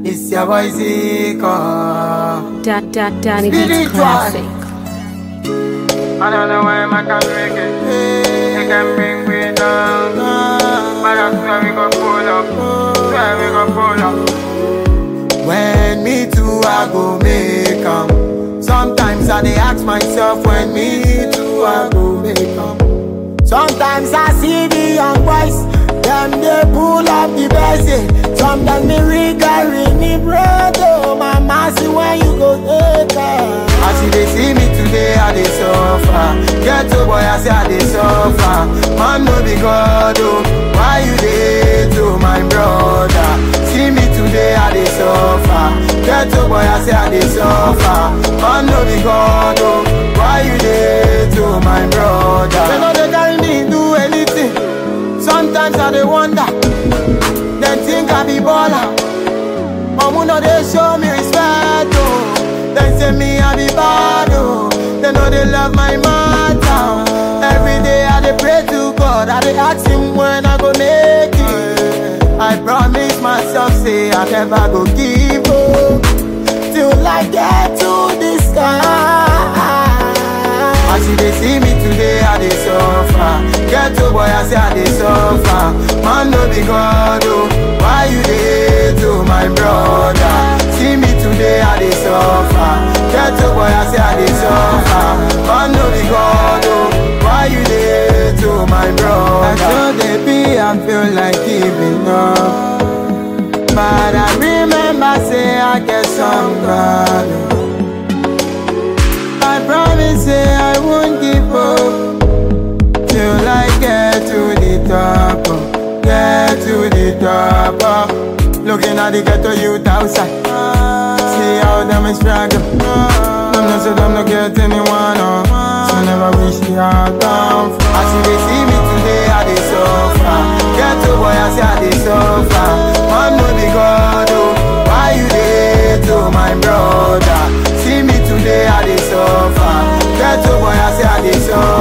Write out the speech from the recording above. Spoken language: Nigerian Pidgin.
It's your boy Zico. Da, da, Danny Beats Spiritual. Classic. I don't know why I can break it. They can bring me down. But I swear we gon' pull up. Swear we gon' pull up. When me too, I go make 'em. Sometimes I dey ask myself when me too, I go make 'em. Sometimes I see the young boys, them they pull up the best. eh. Sometimes me regret me brother, my mercy when you go take her. As you they see me today, I dey suffer. Get to boy, I say I dey suffer. Man no be God, oh. Why you dey to my brother? See me today, I dey suffer. Get to boy, I say I dey suffer. Man no be God, oh. Why you dey to my brother? They know they carry me do anything. Sometimes I dey wonder. They think I be baller. Mamu no they show me respect, oh. They say me I be bad, oh. They know they love my matter. Every day I dey pray to God, I dey ask Him when I go make it. I promise myself, say I never go give up till I get to the sky. As you dey see me today, I dey suffer. Get to boy, I say I dey suffer. Man no be God, oh. Why you dey to my brother? See me today, I dey suffer. Get to boy, I say I dey suffer. Man no be God, oh. Why you dey to my brother? I still dey be, I feel like giving up. But I remember say I get some God. oh. I promise say I won't give up till I get to the top, oh, get to the top. oh. Looking at the ghetto youth outside, see how them is struggle. Them no say them no get anyone, oh. so never wish the heart down. As you dey see me today, I dey suffer. Ghetto boy, I say I dey suffer. Man no be God, oh. Why you dey to my brother? See me today, I dey suffer. Ghetto boy, I say I dey suffer.